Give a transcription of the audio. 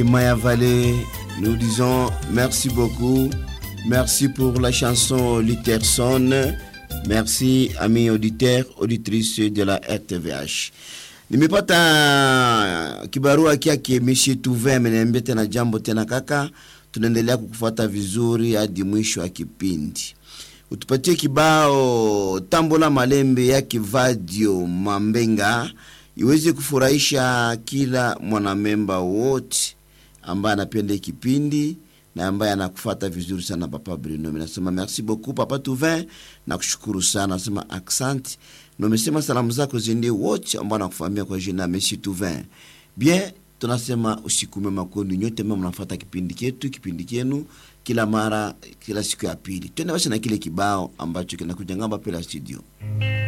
Maya Vallée, nous disons merci beaucoup. Merci pour la chanson Lutherson. Merci, amis auditeurs, auditrices de la RTVH. Nimepata kibarua kyake Mishi Tuve ameniambia tena jambo tena kaka, tunaendelea kukufuata vizuri hadi mwisho wa kipindi. Utupatie kibao Tambola Malembe ya Kivadio Mambenga iweze kufurahisha kila mwanamemba wote ambaye anapenda kipindi na ambaye anakufuata vizuri sana Papa Bruno. Mimi nasema merci beaucoup Papa Tuvin, nakushukuru sana, nasema accent na umesema salamu zako ziende wote ambao nakufahamia kwa jina Monsieur Tuvin. Bien, tunasema usiku mwema kwenu nyote ambao mnafuata kipindi chetu, kipindi chenu kila mara, kila siku ya pili. Twende basi na kile kibao ambacho kinakuja ngamba pela studio.